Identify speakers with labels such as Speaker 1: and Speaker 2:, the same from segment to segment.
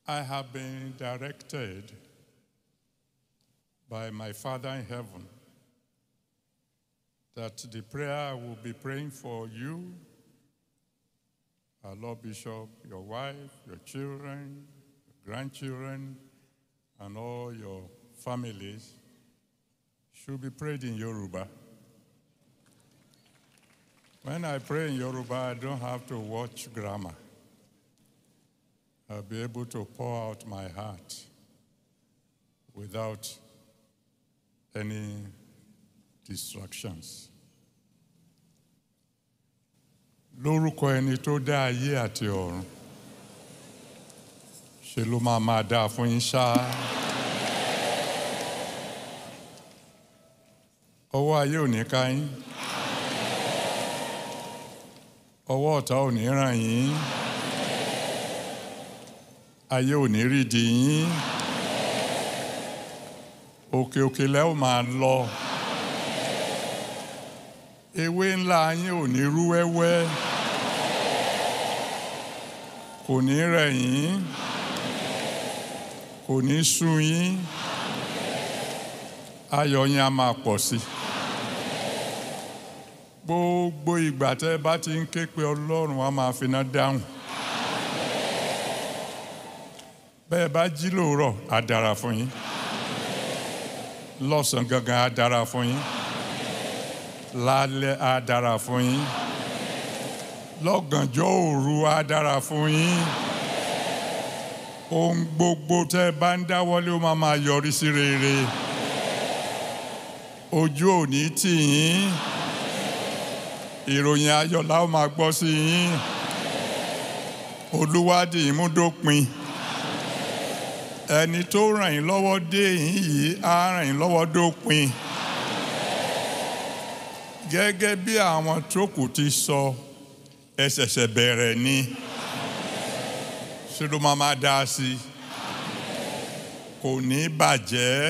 Speaker 1: I have been directed by my Father in heaven that the prayer I will be praying for you, our Lord Bishop, your wife, your children, your grandchildren, and all your families should be prayed in Yoruba. When I pray in Yoruba, I don't have to watch grammar. I'll be able to pour out my heart without any distractions. Lórúkọ ẹni tó dá ayé àti ọ̀run, ṣe ló máa máa dáa fún yín ṣáá. Ọwọ́ ayé ò ní ká yín. Ọwọ́ ọ̀tá ò ní ràn yín. Ayé ò ní rí di yín. Òkè òkè lẹ́ ò máa lọ. Ewé ńlá yín ò ní rú wẹ́wẹ́. Kò ní rẹ̀ yín. Kò ní sú yín. Ayọ̀ yín á máa pọ̀ sí i. Gbogbo ìgbà tẹ́ ẹ bá ti ń ké pe Ọlọ́run á máa finá dáhùn. Bẹ́ẹ̀ bá jí lóòrọ̀ á dára fún yín. Lọ́sàn-án gangan á dára fún yín. Lálẹ́ á dára fún yín. Lọ́gànjọ́ òru á dára fún yín. Ohun gbogbo tẹ́ ẹ bá ń dáwọ́lé ó máa máa yọrí sí rere. Ojú ò ní tì yín ìròyìn ayọ̀ la ó máa gbọ́ sí yín olúwádìí ìmúdópin ẹni tó ràn yín lọ́wọ́ dé yín yìí á ràn yín lọ́wọ́ dópin gẹ́gẹ́ bí àwọn tó kù ti sọ ẹ ṣẹ̀ṣẹ̀ bẹ̀rẹ̀ ni ṣé ló máa máa dá sí i kò ní bàjẹ́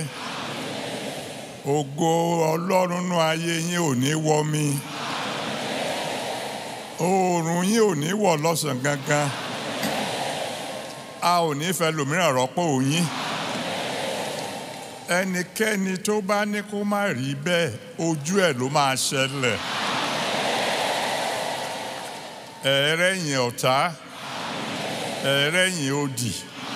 Speaker 1: ògo ọlọ́run nú ayé yín ò ní wọ́ mi oòrùn yín ò ní wọ̀ lọ́sàn gangan a ò ní fẹ́ lòmíràn rọ́pò yín ẹnikẹ́ni tó bá ní kó má rí bẹ́ẹ̀ ojú ẹ̀ ló máa ṣẹlẹ̀ ẹ̀ẹ́rẹ́yìn ọ̀tá ẹ̀ẹ́rẹ́yìn òdì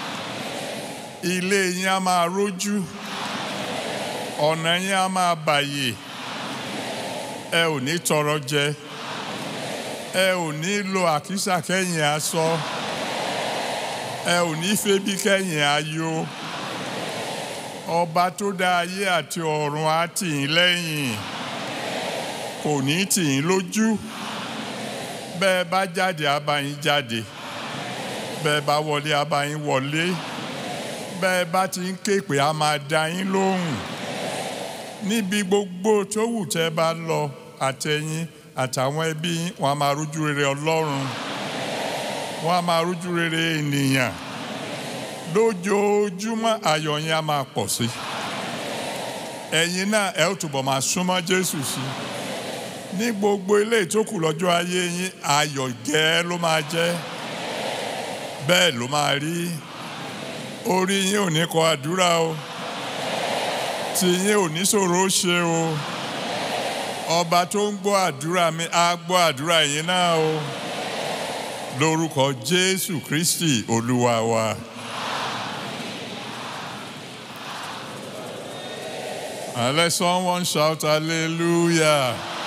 Speaker 1: ilé yín á máa rójú ọ̀nà yín á máa bàyè ẹ ò ní tọrọ jẹ ẹ ò ní lo àkísà kẹ́yìn aṣọ ẹ ò ní febi kẹ́yìn ayọ̀ ọba tó dá ayé àti ọ̀run á tì yín lẹ́yìn kò ní tì yín lójú bẹ́ẹ̀ bá jáde á bá yín jáde bẹ́ẹ̀ bá wọlé á bá yín wọlé bẹ́ẹ̀ bá ti ń ké pé á máa dá yín lóhùn níbi gbogbo tó wù tẹ́ bá lọ àtẹ̀yìn àtàwọn ẹbí wọn a máa rújú rere ọlọ́run wọn a máa rújú rere ènìyàn lójoojúmọ́ ayọ̀ yẹn a máa pọ̀ sí ẹ̀yin náà ẹ ó túbọ̀ máa súnmọ́ jésù sí ní gbogbo ilé ìtókù lọ́jọ́ ayé yín ayọ̀ gẹ́ ló máa jẹ́ bẹ́ẹ̀ ló máa rí orí yín ò ní kọ àdúrà o tí yín ò ní ṣòro ó ṣe o ọba tó ń gbọ́ àdúrà mi á gbọ́ àdúrà yín náà o lórúkọ jésù kristi olúwa wa. And let someone shout hallelujah.